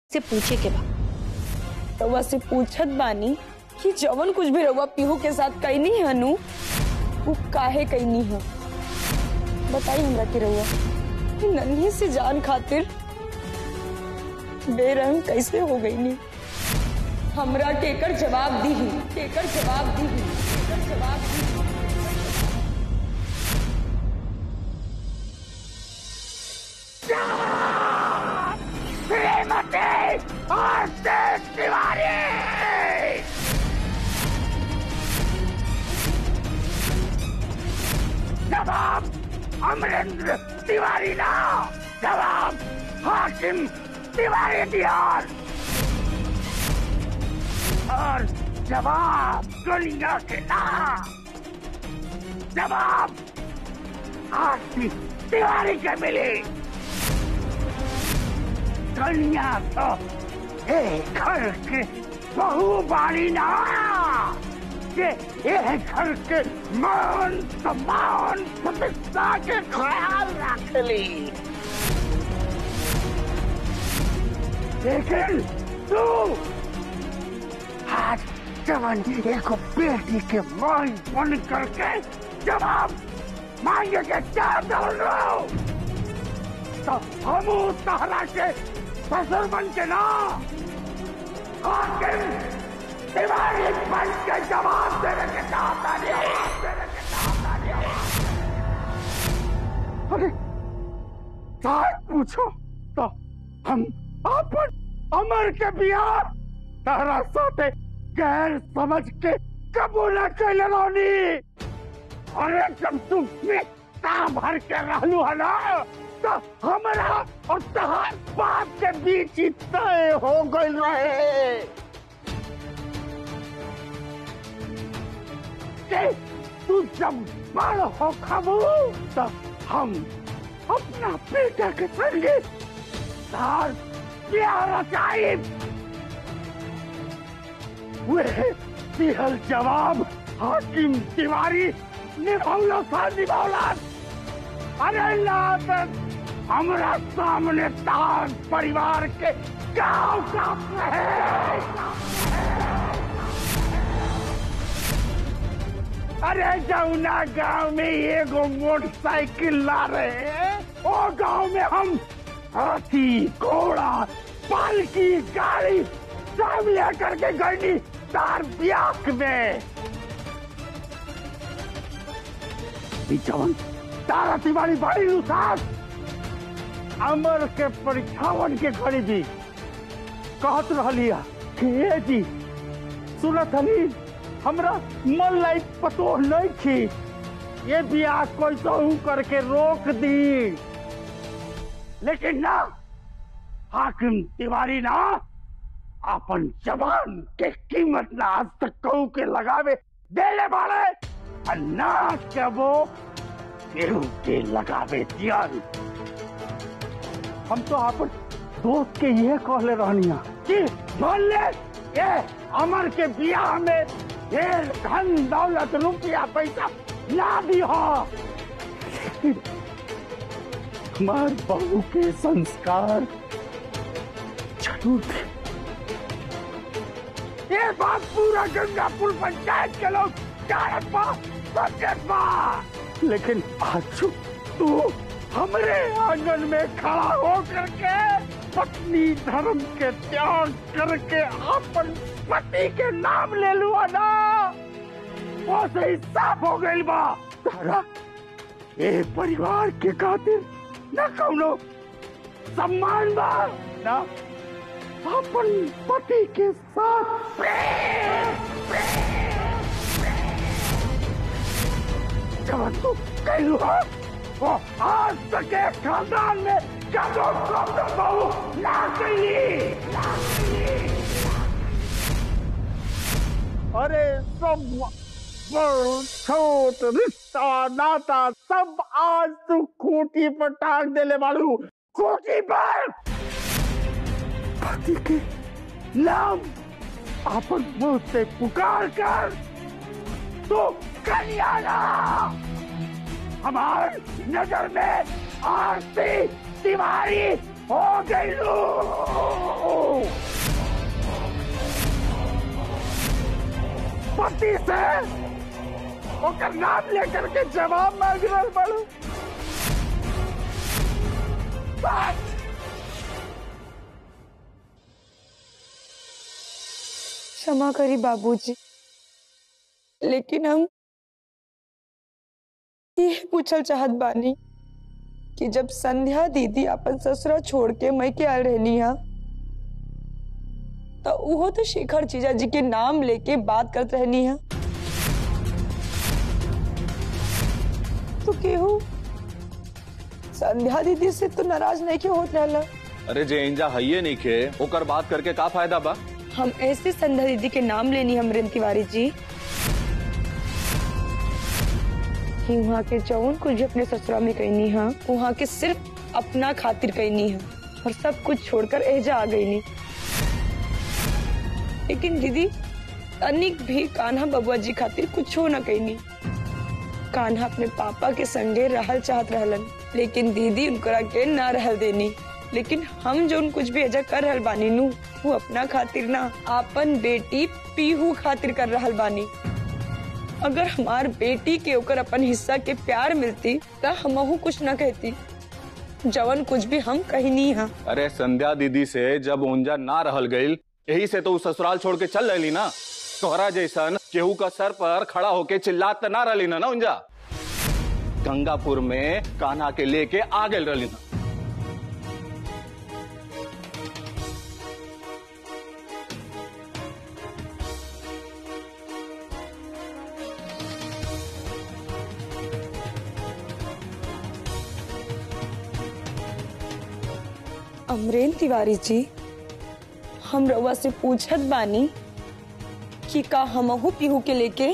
से पूछे के बा रउआ से पूछत बानी कि जवन कुछ भी रउआ पीहू के साथ कैनी है नु वो काहे कैनी है बताई हमरा के रउआ कि नन्ही से जान खातिर बेरहम कैसे हो गई नी हमरा केकर जवाब दी ही केकर जवाब दी ही केकर जवाब दी ही जवाब अमरेंद्र तिवारी ना जवाब हाकिम तिवारी दियार और जवाब दुनिया के ना जवाब हाकिम तिवारी के मिले दुनिया तो एक घर के बहु बारी ना के एक घर के मान सम्मान प्रतिष्ठा के ख्याल रख ली लेकिन तू आज जवन एक बेटी के माई बन करके जवाब मांगे के क्या दौड़ रहा हूं? तो हम तहरा के ससुर बन के ना हाकिम तिवारी बन के जवाब देने के चाहता नहीं देने के चाहता नहीं अरे शायद पूछो तो हम अपन अमर के बिहार तारा साथे गैर समझ के कबूल कैले रहनी अरे जब तुम पेटा भर के रहलू है ना तो हमरा और तहार बाप के बीच ही तय हो गई रहे कि तू जब बड़ हो खबू तो हम अपना बेटा के संगे तार प्यार चाहिए वे दिहल जवाब हाकिम तिवारी निभौलो था निभौला अरे लादत हमरा सामने तार परिवार के गांव का अरे जौना गांव में एगो मोटरसाइकिल ला रहे हैं वो गांव में हम हाथी घोड़ा पालकी गाड़ी सब लेकर के गई तार ब्याक में ई जवन तारा तिवारी बड़ी उसास अमर के परीक्षावन के घड़ी भी कहत रहलिया कि ए जी सुनत हली हमरा मन लाइक पतो नहीं थी ये बियाह कोई तो करके रोक दी लेकिन ना हाकिम तिवारी ना अपन जवान के कीमत ना आज तक कहू के लगावे देले वाले और ना के वो केहू के लगावे दियन हम तो अपन दोस्त के ये कहले रहनिया कि बोल ले ये अमर के बियाह में ये धन दौलत रुपया पैसा ना भी हो हमार बहू के संस्कार जरूर थे ये बात पूरा गंगापुर पंचायत के लोग जानत बा समझत बा लेकिन आज तू हमरे आंगन में खड़ा हो करके पत्नी धर्म के त्याग करके अपन पति के नाम ले लुआ ना वो सही साफ हो गई बा तारा ये परिवार के खातिर न कौनो सम्मान बा ना अपन पति के साथ प्रेम जब तू कहलू हो वो आज तक एक खानदान में कदो कदो बहू ना कही ना कही अरे सब बड़ छोट रिश्ता नाता सब आज तू खूंटी पर टांग देले बालू खूंटी पर पति के नाम अपन मुंह से पुकार कर तो कल्याणा हमार नजर में आरती तिवारी हो गई पति से ओकर नाम लेकर के जवाब मांग रहा बड़ू बस क्षमा करी बाबूजी लेकिन हम ये पूछल चाहत बानी कि जब संध्या दीदी अपन ससुरा छोड़ के मई के आल रहनी हा तो वो तो शेखर जीजा जी के नाम लेके बात करत रहनी हा तो केहू संध्या दीदी से तो नाराज नहीं क्यों होत रहला अरे जे इंजा हइये नहीं खे ओकर बात करके का फायदा बा हम ऐसे संध्या दीदी के नाम लेनी हमरेन तिवारी जी कि वहाँ के जौन कुछ भी अपने ससुरा में कहनी है वहाँ के सिर्फ अपना खातिर कहनी है और सब कुछ छोड़कर एजा आ गई नी लेकिन दीदी तनिक भी कान्हा बबुआ जी खातिर कुछ न कहनी कान्हा अपने पापा के संगे रहल चाहत रहलन लेकिन दीदी उनकरा के ना रहल देनी लेकिन हम जो कुछ भी एजा कर रहल बानी नु वो अपना खातिर ना आपन बेटी पीहू खातिर कर रहल बानी अगर हमार बेटी के ओकर अपन हिस्सा के प्यार मिलती तो हमहू कुछ न कहती जवन कुछ भी हम कहनी हा अरे संध्या दीदी से जब ऊंजा ना रहल गईल यही से तो उ ससुराल छोड़ के चल रही ना तोहरा जैसन केहू का सर पर खड़ा होके चिल्लात त ना रही ना ना ऊंजा गंगापुर में कान्हा के लेके आ गए रही ना अमरेन तिवारी जी हम रउआ से पूछत बानी कि का हमहू पीहू के लेके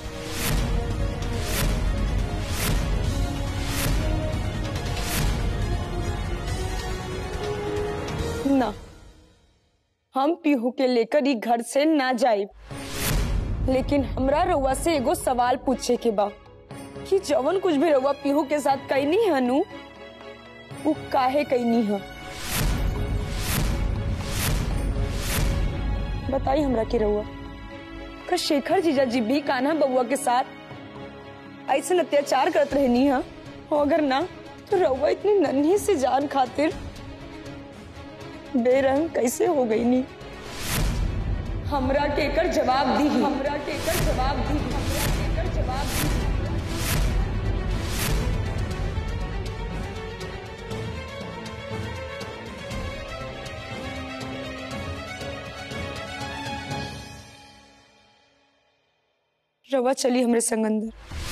ना हम पीहू के लेकर ही घर से ना जाए लेकिन हमरा रउआ से एगो सवाल पूछे के बा कि जवन कुछ भी रउआ पीहू के साथ कैनी हनु वो काहे कैनी है बताई हमरा के रउआ का शेखर जीजा जी भी कान्हा बउआ के साथ ऐसे अत्याचार करत रहनी है और अगर ना तो रउआ इतनी नन्ही से जान खातिर बेरंग कैसे हो गई नी हमरा के एकर जवाब दी हमरा के एकर जवाब दी हमरा के एकर जवाब दी रवा चली हमरे संग अंदर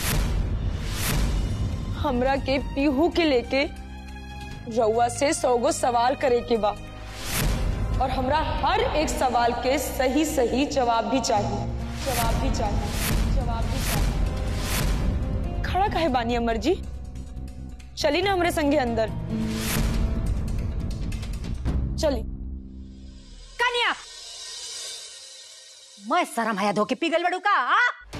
हमरा के पीहू के लेके रउआ से सौगो सवाल करे के बा और हमरा हर एक सवाल के सही सही जवाब भी चाहिए जवाब भी चाहिए जवाब भी चाहिए खड़ा काहे बानी अमर जी चली ना हमरे संगे अंदर चली कन्या मैं शरम हया धोके पिघल बड़ू का आ?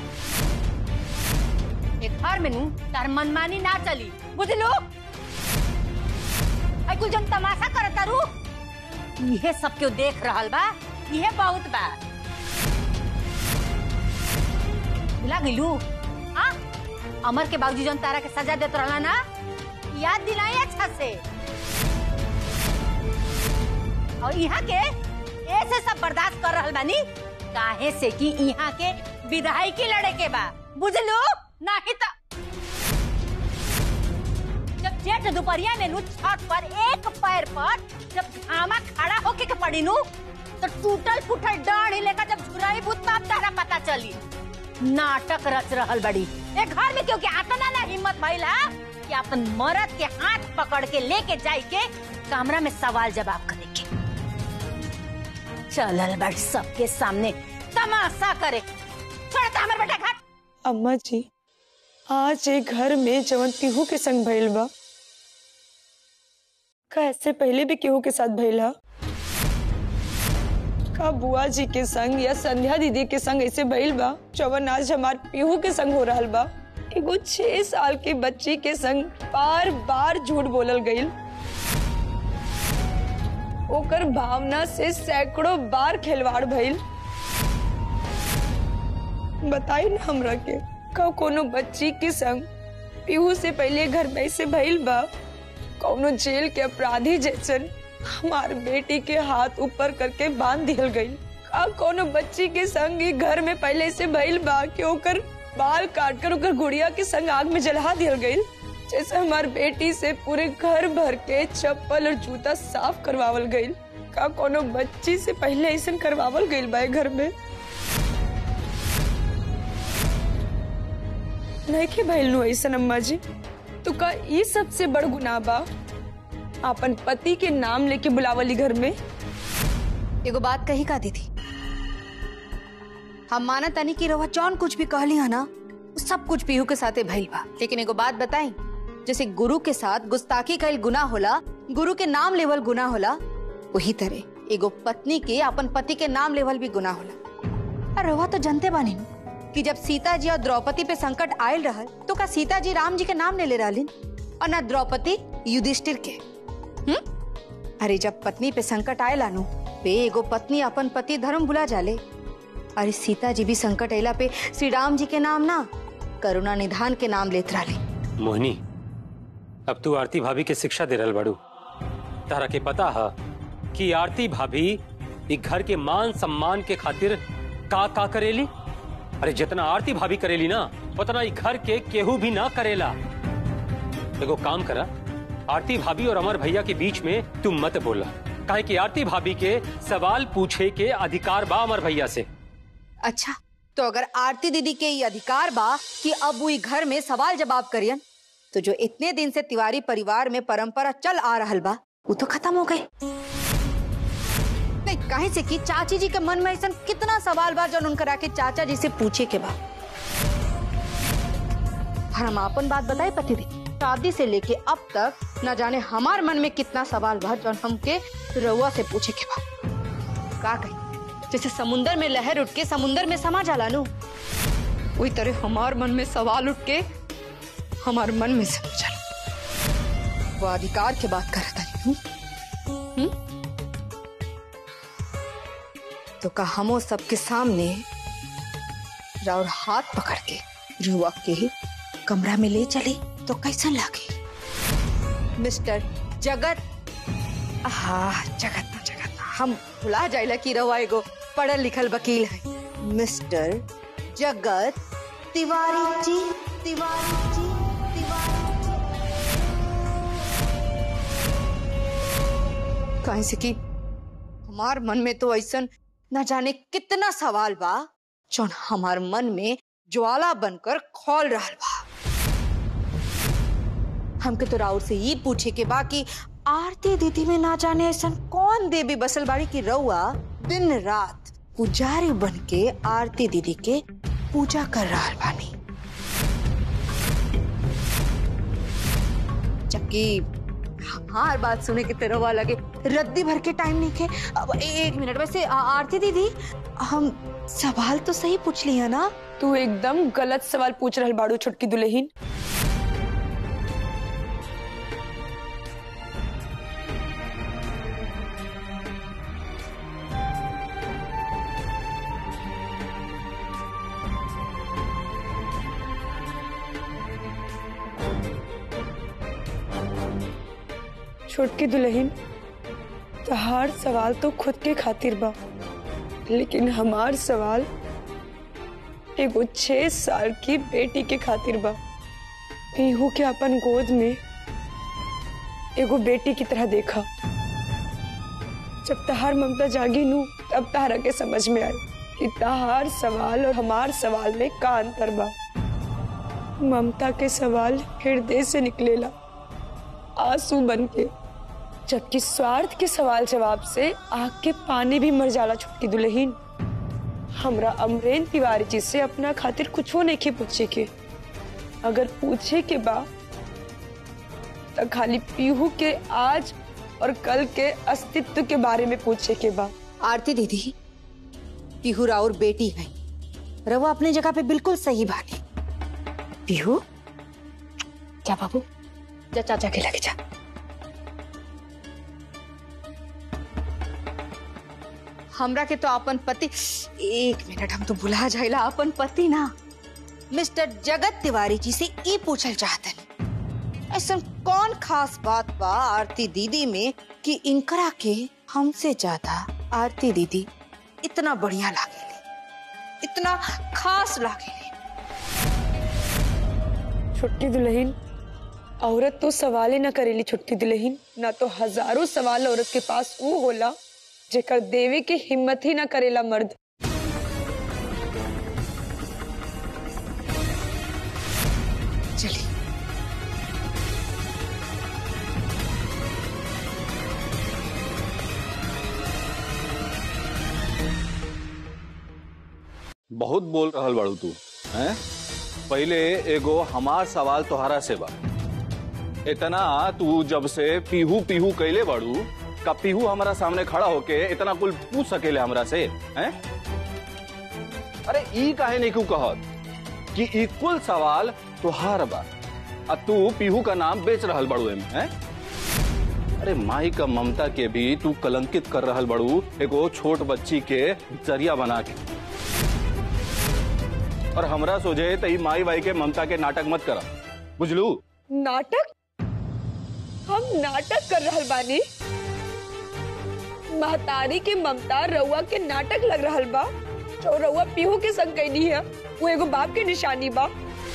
एक घर में नू तार मनमानी ना चली बुझलू आई कुल जन तमाशा करत तारू इहे सब क्यों देख रहल बा इहे बहुत बा भुला गइलू आ अमर के बाबूजी जन तारा के सजा देत रहला ना याद दिलाई अच्छा से और यहाँ के ऐसे सब बर्दाश्त कर रहल बानी काहे से कि यहाँ के विधाई की लड़े के बा बुझलू नाही त जब जेठ दोपहरिया में नु छत पर एक पैर पर जब घामा खड़ा होके के पड़ी नु तो टूटल फूटल डाढ़ लेकर जब झुराई भूत तब तारा पता चली नाटक रच रहल बड़ी एक घर में क्योंकि आतना ना हिम्मत भइला कि अपन मर्द के हाथ पकड़ के लेके जाई के कमरा में सवाल जवाब करे के चलल बड़ सबके सामने तमाशा करे छोड़ता हमर बेटा घर अम्मा जी आज एक घर में जवन पीहू के संग भइल बा का ऐसे पहले भी केहू के साथ भइल हा का बुआ जी के संग या संध्या दीदी के संग ऐसे भइल बा जवन आज हमार पीहू के संग हो रहल बा एगो छह साल के बच्ची के संग बार बार झूठ बोलल गईल ओकर भावना से सैकड़ों बार खिलवाड़ भइल बताई ना हमरा के का कोनो बच्ची के संग पीहू से पहले घर में से भइल बा कौनो जेल के अपराधी जैसन हमार बेटी के हाथ ऊपर करके बांध दियल गई का कोनो बच्ची के संग ही घर में पहले से भइल बा कि ओकर बाल काट कर ओकर गुड़िया के संग आग में जला दियल गई जैसे हमार बेटी से पूरे घर भर के चप्पल और जूता साफ करवावल गई का कोनो बच्ची से पहले ऐसा करवावल गई बा ए घर में नहीं के भइल नु ऐसा अम्मा जी तो का ये सबसे बड़ गुनाह बा अपन पति के नाम लेके बुलावली घर में एगो बात कही का दीदी हम माना तनी की रवा जौन कुछ भी कहली है ना वो सब कुछ पीहू के साथे भइल बा लेकिन एगो बात बताई जैसे गुरु के साथ गुस्ताखी कईल गुना होला गुरु के नाम लेवल गुना होला वही तरह एगो पत्नी के अपन पति के नाम लेवल भी गुना होला और रवा तो जानते बानी न कि जब सीता जी और द्रौपदी पे संकट आयल रहल तो का सीता जी राम जी के नाम ले ले रहलिन और ना द्रौपदी युधिष्ठिर के हम्म अरे जब पत्नी पे संकट आए लानू पे एगो पत्नी अपन पति धर्म भुला जाले अरे सीता जी भी संकट अला पे श्री राम जी के नाम ना करुणा निधान के नाम लेत रहले मोहिनी अब तू आरती भाभी के शिक्षा दे रहल बाड़ू तारा के पता है कि आरती भाभी ई घर के मान सम्मान के खातिर का का करेली अरे जितना आरती भाभी करेली ना उतना ई घर के केहू भी ना करेला एगो काम करा आरती भाभी और अमर भैया के बीच में तू मत बोला काहे कि आरती भाभी के सवाल पूछे के अधिकार बा अमर भैया से अच्छा तो अगर आरती दीदी के ये अधिकार बा कि अब वो ई घर में सवाल जवाब करियन तो जो इतने दिन से तिवारी परिवार में परंपरा चल आ रहल बा वो तो खत्म हो गए नहीं काहे से कि चाची जी के मन में ऐसा कितना सवाल बा जो उनकर आके चाचा जी से पूछे के बा और हम अपन बात बताए पति दी शादी से लेके अब तक न जाने हमार मन में कितना सवाल बा जो हमके रउआ से पूछे के बा का कही जैसे समुंदर में लहर उठ के समुंदर में समा जाला नु वही तरह हमार मन में सवाल उठ के हमार मन में समा जाला वो अधिकार के बात करता हूँ हम्म? तो का हमो सबके सामने राउर हाथ पकड़ के रुआ के कमरा में ले चले तो कैसा लगे मिस्टर जगत हाँ जगत ना जगत ना हम भुला जाइला कि रवा एगो पढ़ल लिखल वकील है मिस्टर जगत तिवारी जी तिवारी जी तिवारी जी कहीं से कि हमार मन में तो ऐसा न जाने कितना सवाल बा जौन हमार मन में ज्वाला बनकर खोल रहा बा हमके तो राउर से ये पूछे के बा कि आरती दीदी में ना जाने ऐसा कौन देवी बसल बाड़ी की रउआ दिन रात पुजारी बन के आरती दीदी के पूजा कर रहा बानी जबकि हमार बात सुने के तेरवा लगे रद्दी भर के टाइम नहीं खे अब ए- एक मिनट वैसे आ- आरती दीदी हम सवाल तो सही पूछ लिया ना तू एकदम गलत सवाल पूछ रहल बाड़ू छोटकी दुल्हीन छोटकी दुल्हीन तहार सवाल तो खुद के खातिर बा लेकिन हमार सवाल एगो छह साल की बेटी के खातिर बा पीहू के अपन गोद में एगो बेटी की तरह देखा जब तहार ममता जागी नू तब तहारा के समझ में आई कि तहार सवाल और हमार सवाल में का अंतर बा ममता के सवाल हृदय से निकलेला आंसू बन के जबकि स्वार्थ के सवाल जवाब से आग के पानी भी मर जाला छुटकी दुल्हीन हमरा अमरेन तिवारी जी से अपना खातिर कुछ नहीं के पूछे के अगर पूछे के बा तो खाली पीहू के आज और कल के अस्तित्व के बारे में पूछे के बा आरती दीदी पीहू राउर बेटी है रवा अपने जगह पे बिल्कुल सही बानी पीहू क्या बाबू जा चाचा के लगे जा हमरा के तो अपन पति एक मिनट हम तो भुला जाइला अपन पति ना मिस्टर जगत तिवारी जी से ई पूछल चाहतन ऐसा कौन खास बात बा आरती दीदी में कि इनकरा के हमसे ज्यादा आरती दीदी इतना बढ़िया लागेली इतना खास लागेली छुट्टी दुल्हन औरत तो सवाल ही न करेली छुट्टी दुल्हन ना तो हजारों सवाल औरत के पास वो होला जेकर देवे की हिम्मत ही न करेला मर्द चलिए बहुत बोल रहल बाड़ू तू हैं पहले एगो हमार सवाल तोहरा से बा इतना तू जब से पीहू पीहू कैले बाड़ू का पीहू हमारा सामने खड़ा होके इतना कुल पूछ सकेले हमरा से हैं अरे ई काहे नहीं क्यों कहत कि ई कुल सवाल तोहार बा आ तू पीहू का नाम बेच रहल बाड़ू एम हैं अरे माई का ममता के भी तू कलंकित कर रहल बाड़ू एगो छोट बच्ची के जरिया बना के और हमरा सोचे तई माई बाई के ममता के नाटक मत करा बुझलू नाटक हम नाटक कर रहल बानी महतारी के ममता रउआ के नाटक लग रहल बा जो रउआ पीहू के संग कैनी है वो एगो बाप के निशानी बा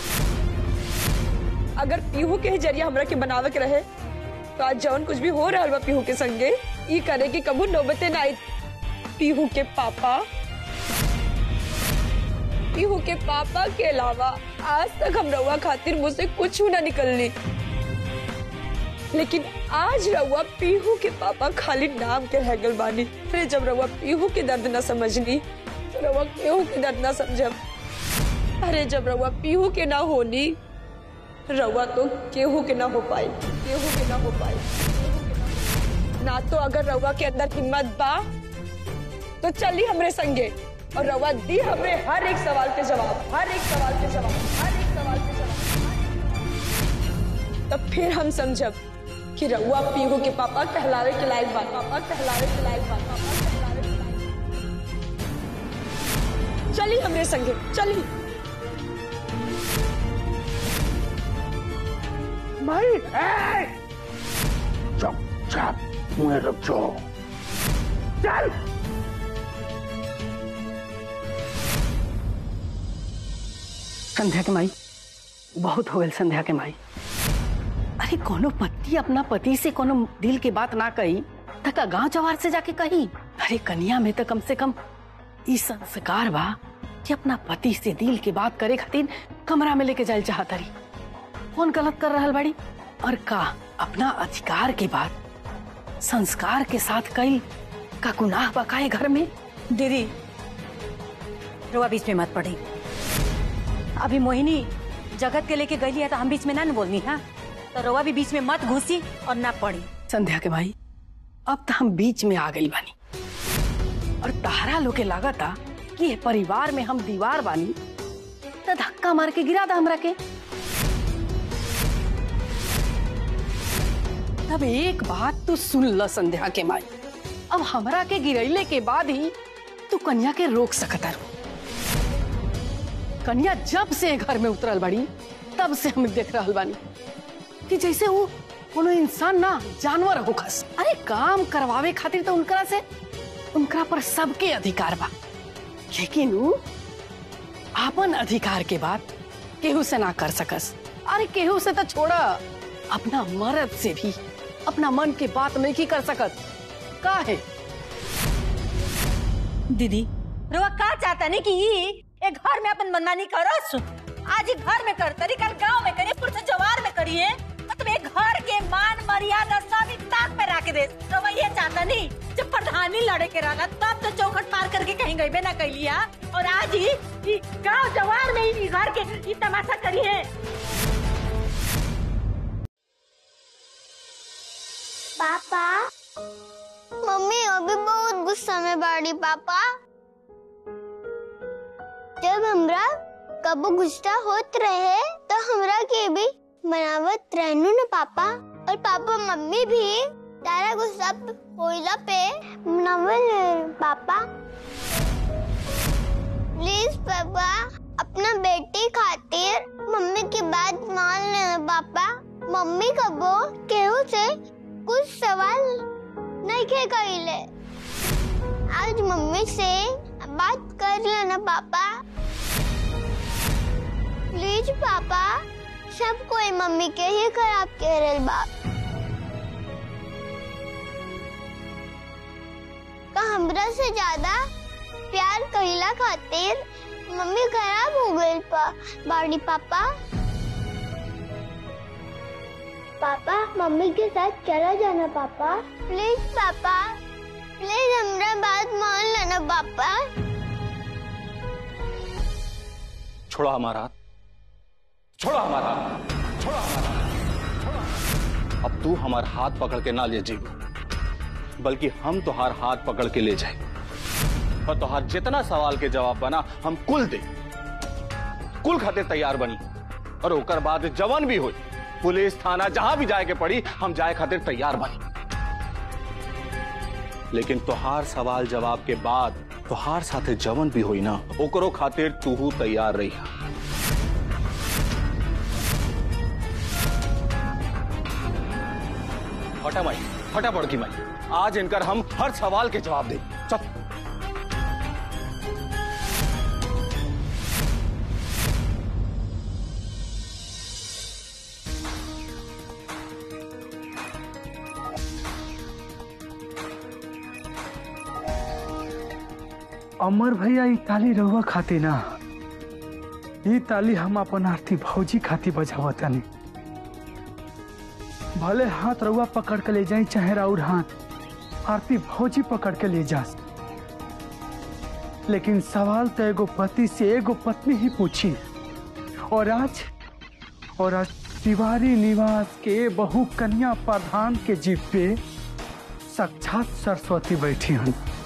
अगर पीहू के ही जरिया हमरा के बनावे के रहे तो आज जवन कुछ भी हो रहल बा पीहू के संगे ई करे के कबू नौबते ना आई पीहू के पापा पीहू के पापा के अलावा आज तक हम रउआ खातिर मुझसे कुछ ना निकलनी लेकिन आज रउआ पीहू के पापा खाली नाम के रह गल बानी फिर जब रउआ पीहू के दर्द न समझनी तो रउआ केहू के दर्द न समझब अरे जब रउआ पीहू के ना होनी रउआ तो केहू के ना हो पाई केहू के ना हो पाई ना तो अगर रउआ के अंदर हिम्मत बा तो चली हमरे संगे और रवा दी हमें हर एक सवाल के जवाब हर एक सवाल के जवाब हर एक सवाल के जवाब तब फिर हम समझब कि रउआ पीहू के पापा कहलावे के लायक बा पापा कहलावे के लायक बा पापा कहलावे के लायक बा। चली हमरे संगे चली माई ए! चुप चाप मुंह रुक जाओ चल संध्या के माई बहुत हो गल संध्या के माई अरे कोनो पति अपना पति से कोनो दिल के बात ना कही तका गांव जवार से जाके कही अरे कन्या में तो कम से कम ई संस्कार बा कि अपना पति से दिल के बात करे खातिर कमरा में लेके जाए चाहत रही कौन गलत कर रहल बाड़ी और का अपना अधिकार के बाद संस्कार के साथ कई का गुनाह बकाए घर में दीदी रुआ बीच में मत पड़ी अभी मोहिनी जगत के लेके गई है तो हम बीच में ना न बोलनी है तो रुआ भी बीच में मत घुसी और ना पड़ी संध्या के भाई अब तो हम बीच में आ गई बानी और तारा लोग के लागता कि ये परिवार में हम दीवार बानी तो धक्का मार के गिरा था हमरा के तब एक बात तू सुन ल संध्या के माई अब हमरा के गिरैले के बाद ही तू कन्या के रोक सकता रो कन्या जब से घर में उतरल बड़ी तब से हम देख रहल बानी कि जैसे वो कोनो इंसान ना जानवर हो खस अरे काम करवावे खातिर तो उनकरा से उनकरा पर सबके अधिकार बा लेकिन वो आपन अधिकार के बात केहू से ना कर सकस अरे केहू से तो छोड़ा अपना मर्द से भी अपना मन के बात नहीं की कर सकत का है दीदी रुआ का चाहता नहीं कि ई एक घर में अपन मनमानी करस आज ही घर में कर तरी कल गांव में करिए पुरसे जवार में करिए मतलब एक घर के मान मर्यादा सब एक ताक पे रख दे रुआ ये चाहता नहीं जब प्रधानी लड़े के रहा तब तो चौखट पार करके कहीं गई बे ना कैलिया और आज ही ई गांव जवार में ही घर के ई तमाशा करिए पापा मम्मी अभी बहुत गुस्सा में बाड़ी पापा जब हमरा कबो गुस्सा होत रहे तो हमरा के भी मनावत रहनू न पापा और पापा मम्मी भी तारा गुस्सा होला पे नवल पापा प्लीज पापा अपना बेटी खातिर मम्मी की बात मान लेना पापा मम्मी कबो केहू से कुछ सवाल नहीं खे कइले आज मम्मी से बात कर लेना पापा प्लीज पापा सब कोई मम्मी के ही खराब कह रहे बाप का हमरा से ज्यादा प्यार कहिला खातिर मम्मी खराब हो गई पा बाड़ी पापा पापा मम्मी के साथ चला जाना पापा प्लीज पापा प्लीज हमरा बात मान लेना पापा छोड़ा हमारा हाथ छोड़ा हमारा हाथ छोड़ा हमारा हाथ, छोड़ा। अब तू हमार हाथ पकड़ के ना ले जी बल्कि हम तुहार हाथ पकड़ के ले जाए और तुहार जितना सवाल के जवाब बना हम कुल दे कुल खातिर तैयार बनी और ओकर बाद जवन भी हो पुलिस थाना जहां भी जाए के पड़ी हम जाए खातिर तैयार बनी लेकिन तुहार सवाल जवाब के बाद तुहार साथे जवन भी होई ना ओकरो खातिर तू तैयार रही फटा माई फटा पड़ की माई आज इनकर हम हर सवाल के जवाब दे चल अमर भैया ई ताली रहुआ खाती ना ई ताली हम अपन आरती भौजी खाती बजावतानी भले हाथ रहुआ पकड़ के ले जाई चाहे राउर हाथ आरती भौजी पकड़ के ले जा लेकिन सवाल तो एगो पति से एगो पत्नी ही पूछी और आज और आज तिवारी निवास के बहु कन्या प्रधान के जीप पे साक्षात सरस्वती बैठी हन